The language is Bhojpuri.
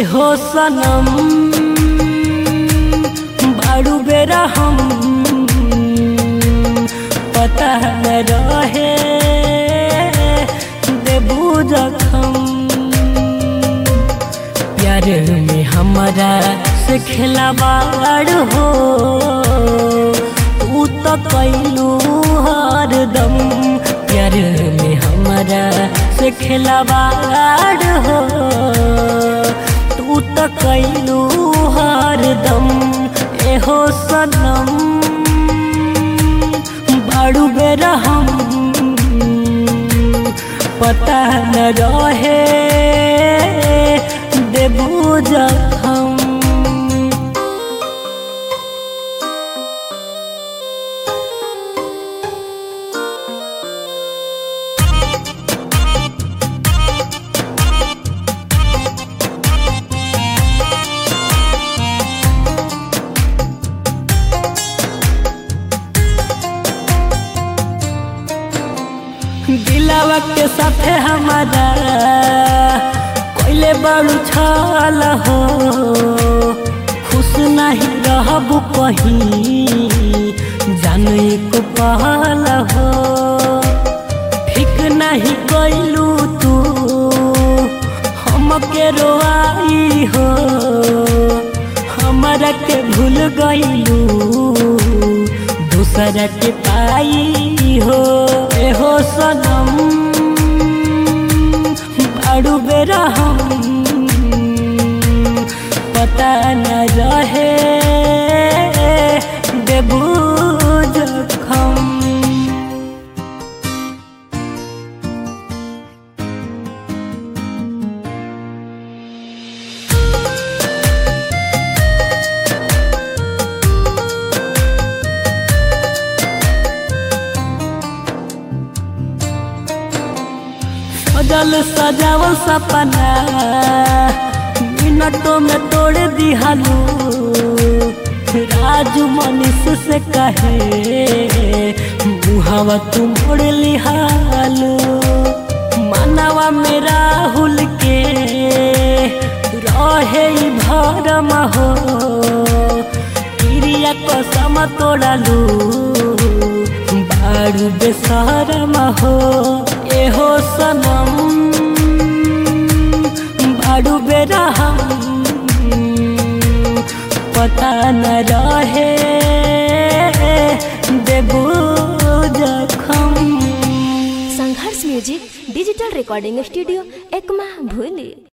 एहो सनम बारू बेरा हम पता न रहे देबू जखम प्यार में हमारा से खिलावाड़ हो तू तो कैलू हरदम प्यार में हमारा से खिलावाड़ हो तू तो कैलू हरदम एहो सनम बाड़ू बेरा हम पता न रहे देबू जखम दिलावा के साथे हमारा कोइले बड़ू छल हो खुश नहीं रहबू कहीं जाने को पहल हो ठीक नहीं कैलू तू हमके रोआई हो हमारा के भूल गईलू दूसरा के पाई हो एहो सनम बाड़ू बेरा हम पता न रहे देबू जखम सजल सजावल सपना मिनटों में तोड़ दिहालू राजू मनीष से कहे मुहावा तुम मोड़ लिहालू मानवा में राहुल के रहे ई भरम हो क्रिया कसम तोड़ालू बारू बेसरम हो एहो सनम बारू बेरा हम पता न रहे देबू जखम Sangharsh music digital recording studio Ekma भूली